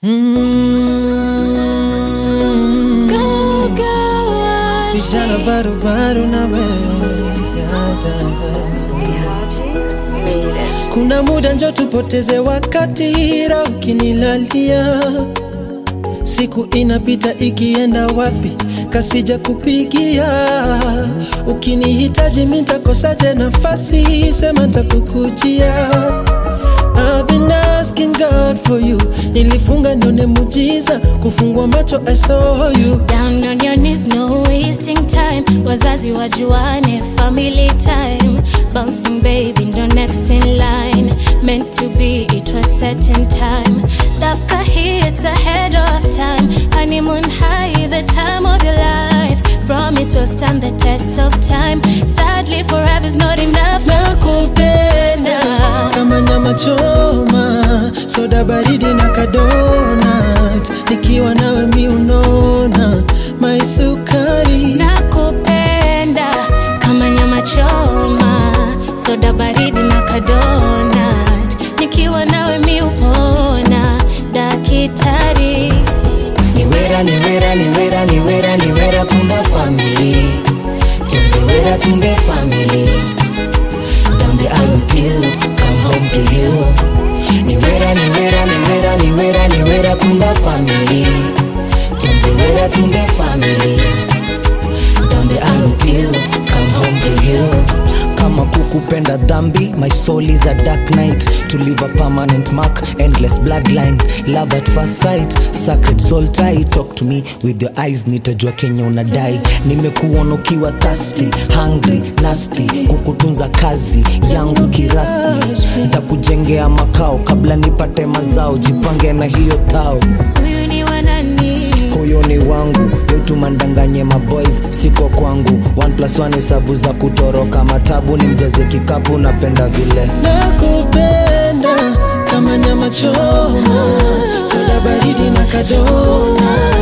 Mm. Vijana barubaru na wewe ya dada. Kuna muda njo tupoteze wakati, roho ukinilalia, siku inapita ikienda wapi, kasija kupigia. Ukinihitaji mitakosaje nafasi, sema ntakukujia. I've been asking God for you, nilifunga nione mujiza, kufungua macho I saw you. Down on your knees, no wasting time. Wazazi wajuane, family time. Bouncing baby, ndo next in line. Meant to be, it was set in time. Dafka hits ahead of time. Honeymoon high, the time of your life. Promise will stand the test of time. Sadly, forever's not enough. nakupenda kama nyama choma, soda baridi na kadonat, nikiwa nawe mi unona maisukari Nakupenda kama nyama choma, soda baridi na kadonat. Nikiwa nawe mi upona, dakitari. niwera niwera niwera niwera niwera kumba family tunziwera tunde family down the aisle with you come home to you niwera niwera niwera niwera niwera kumba family tunziwera tunde family down the aisle with you come home to you kama kukupenda dhambi my soul is a dark night to leave a permanent mark endless bloodline love at first sight sacred soul tie talk to me with your eyes nitajua kenya unadai nimekuona ukiwa thirsty hungry nasty kukutunza kazi yangu kirasmi ntakujengea makao kabla nipate mazao jipange na hiyo thao Huyu ni wanani? huyo ni wangu yotumandanganye maboys siko kwangu one plus one hesabu za kutoroka matabu ni mjaze kikapu napenda vile nakupenda kama nyama choma, soda baridi na kadonat